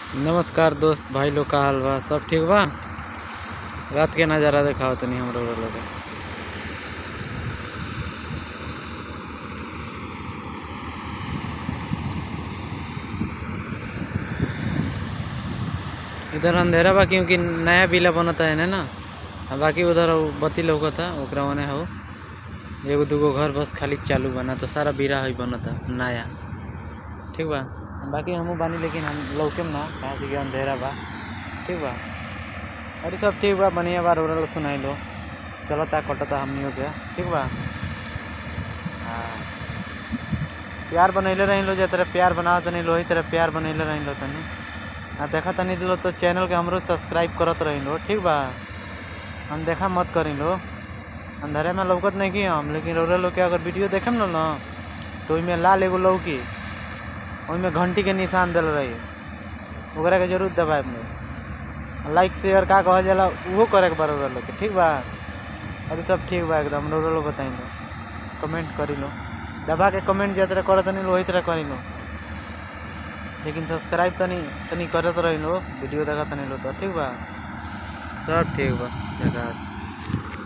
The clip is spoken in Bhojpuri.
नमस्कार दोस्त भाई लोग का हाल बा सब ठीक बा रात के नज़ारा देखाओ तनी हमरो लोग के इधर अंधेरा बा क्योंकि नया बिला बनता है ना आ बाकी उधर उ बत्ती लौकता ओकरा ओने हो एगो दूगो घर बस खाली चालू बना तो सारा बिरा है बनता नया ठीक बा बाकी हमहू बानी लेकिन हम लौकेम ना कहाँ से कि अंधेरा बा ठीक बा अरे सब ठीक बा बढ़िया बा रोल सुनाई लो चलता कटता हमनियों के ठीक बा हाँ प्यार बनैले रही लो जे तरह प्यार बनावत तनी लो वही तरह प्यार बनैले रही लो तनी आ देखा तनी लो तो चैनल के हमरो सब्सक्राइब करत रही लो ठीक बा हम देखा मत करी लो अंधेरे में लौकत नहीं की हम लेकिन रोरे लोग के अगर वीडियो देखेम लो ना तो ओइमे लाल एगो लौकी ओइमे घंटी के निशान दिल रही ओकरा के जरूर दबाए में लाइक शेयर का कहल जाला उहो करे के बा रोरे लोग के ठीक बा अभी सब ठीक बा एकदम रोरे लोग बताई लो कमेंट करी लो दबा के कमेंट जे तरह करत नहीं लो वही तरह करी लो लेकिन सब्सक्राइब तनी तनी करत रही लो वीडियो देखा तनी लो तो ठीक बा सब ठीक बा देखा